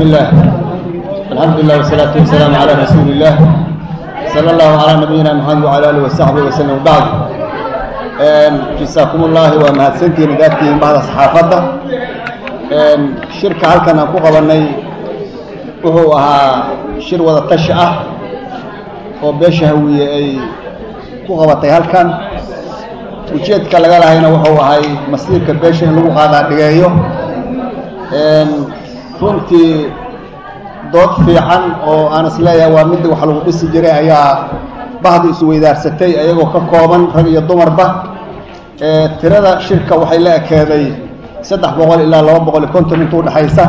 بسم الله الحمد لله والصلاة والسلام على رسول الله صلى الله على نبينا محمد وعلى آله وصحبه وسلم وبعد جزاكم الله ومهدسنتين ذاتين بعض الصحافة شركة halkan aan ku qabanay wuxuu ahaa shir wada tashi ah oo beesha hawiye ay ku qabatay halkan ujeedka laga lahayna wuxuu ahay masiirka beesha in lagu qaadaa dhigeeyo runtii dood fiican oo aan isleeyahay waa midda wax lagu dhisi jiray ayaa bahdi isweydaarsatay ayagoo ka kooban rag iyo dumarba tirada shirka waxay la ekeeday saddex boqol ilaa laba boqol iyo konton inta udhexaysa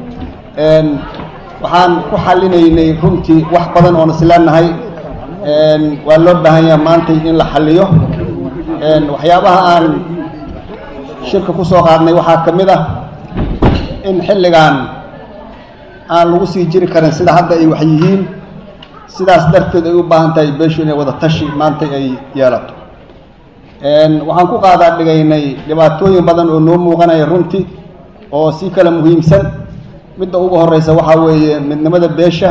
waxaan ku xalinaynay runtii wax badan oon isleenahay waa loo baahan yaha maanta in la xaliyo waxyaabaha aan shirka ku soo qaadnay waxaa ka mid ah in xilligan aan lagu sii jiri karin sida hadda ay wax yihiin sidaas darteed ay u baahan tahay beeshu inay wada tashi maanta ay yeelato waxaan ku qaadaa dhigaynay dhibaatooyin badan oo noo muuqanaya runtii oo si kala muhiimsan midda ugu horeysa waxaa weeye midnimada beesha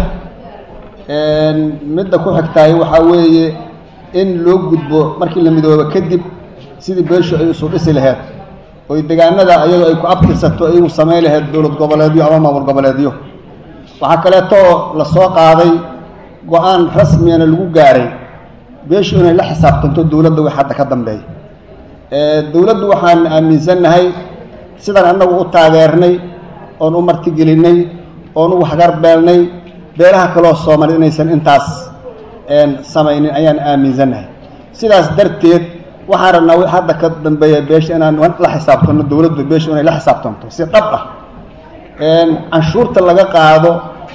midda ku xigtahay waxaa weeye in loo gudbo markii la midoobo kadib sidii beeshu ay isu dhisi laheyd oy degaanada ayadoo ay ku abtirsato ay u samayn laheyd dowlad goboleedyo ama maamul goboleedyo waxaa kaleetoo la soo qaaday go-aan rasmiyana lagu gaaray beeshu inay la xisaabtanto dowladda wix hadda ka dambeeya dowladdu waxaan aaminsannahay sidaan annagu u taageernay oon u martigelinay oon u waxgarbeelnay beelaha kaloo soomaaliyed inaysan intaas samaynin ayaan aaminsannahay sidaas darteed waxaan rabnaa wi hadda ka dambeeya beesha inaan la xisaabtanno dowladdu beesha inay la xisaabtanto si dhab ah canshuurta laga qaado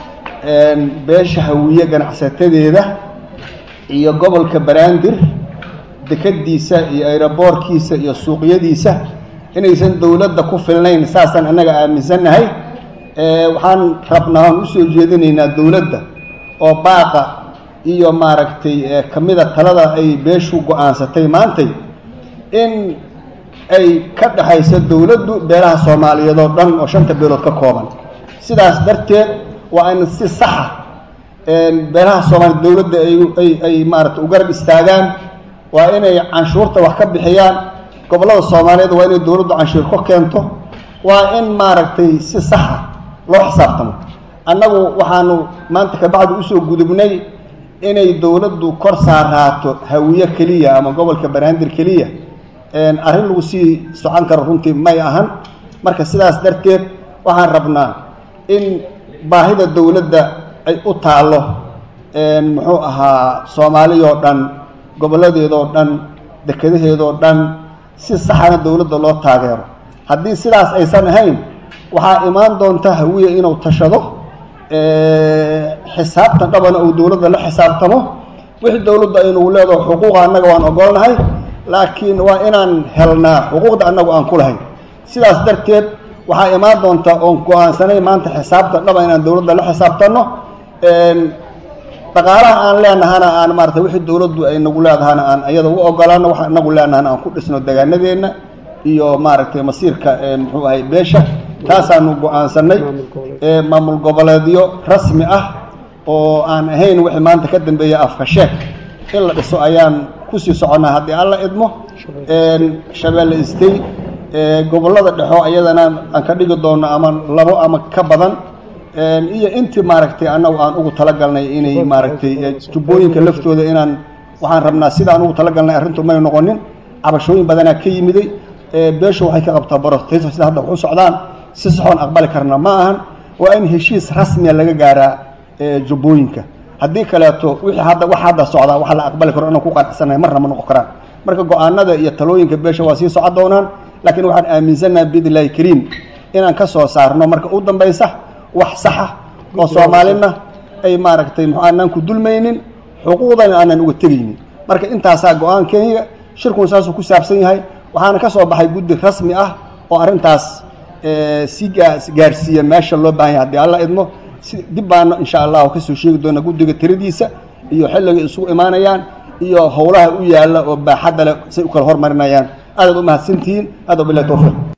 beesha hawiye ganacsatadeeda iyo gobolka baraandir dekadiisa iyo ayroboorkiisa iyo suuqyadiisa inaysan dowladda ku filnayn saasaan annaga aaminsannahay waxaan rabnaa aan usoo jeedinaynaa dowladda oo baaqa iyo maaragtay kamida talada ay beeshu go-aansatay maantay in ay ka dhexayso dowladdu beelaha soomaaliyeed oo dhan oo shanta beelood ka kooban sidaas darteed waa in si saxa beelaha soomaaliyeed dowladda ay ay maaragtay u garab istaagaan waa inay canshuurta wax ka bixiyaan gobollada soomaaliyeed waa inay dowladdu canshuur ka keento waa in maaragtay si saxa loo xisaabtamo annagu waxaanu maanta kabacdi usoo gudubnay inay dowladdu kor saaraato hawiye keliya ama gobolka banaandir keliya arrin lagu sii socon karo runtii may ahan marka sidaas darteed waxaan rabnaa in baahida dowladda ay u taallo muxuu ahaa soomaaliyoo dhan gobolladeedoo dhan dekadaheedoo dhan si saxana dowladda loo taageero haddii sidaas aysan ahayn waxaa imaan doonta hawiye inuu tashado xisaabtan dhabana uu dowladda la xisaabtamo wixii dowladda aynugu leedaho xuquuqa annaga waan ogolnahay laakiin waa inaan helnaa xuquuqda annagu aan ku lahayn sidaas darteed waxaa imaan doonta oon go-aansanay maanta xisaabta dhaba inaan dowladda la xisaabtanno dhaqaalaha aan leenahana aan maarata wixii dowladdu ay nagu leedahana aan iyada u ogolaano waxa inagu leenahana aan ku dhisno degaanadeenna iyo maaragtay masiirka muxuu ahay beesha taasaanu go-aansanay maamul goboleedyo rasmi ah oo aan ahayn wixii maanta ka dambeeya afka sheeg in la dhiso ayaan kusii soconnaa haddii alla idmo shabeelle istay gobollada dhexo ayadana aan ka dhigi doonno ama labo ama ka badan iyo intii maaragtay annagu aan ugu talagalnay inay maaragtay jubbooyinka laftooda inaan waxaan rabnaa sida aan ugu talagalnay arrintu may noqonin cabashooyin badanaa ka yimiday beeshu waxay ka qabtaa borotayso sida hadda wax u socdaan si saxoon aqbali karna ma ahan waa in heshiis rasmiya laga gaaraa jubbooyinka haddii kaleeto wixii hadda wax hadda socdaa wax la aqbali karo inaan ku qanacsanay marna ma noqon karaan marka go-aanada iyo talooyinka beesha waa sii socon doonaan laakiin waxaan aaminsannaha biidnillahi kariim inaan ka soo saarno marka u dambaysa wax saxa oo soomaalina ay maaragtay muxuu aanaan ku dulmaynin xuquuqdana aanan uga tegaynin marka intaasaa go-aankeyga shirkun saasuu ku saabsan yahay waxaana ka soo baxay guddi rasmi ah oo arrintaas si gaarsiiya meesha loo baahan yahay haddii alla idmo si dib baana insha allahu kasoo sheegi doona guddiga tiradiisa iyo xilliga isugu imaanayaan iyo howlaha u yaalla oo baaxadda leh say u kala hormarinayaan aadaad u mahadsantihiin aad bilahi towfiiq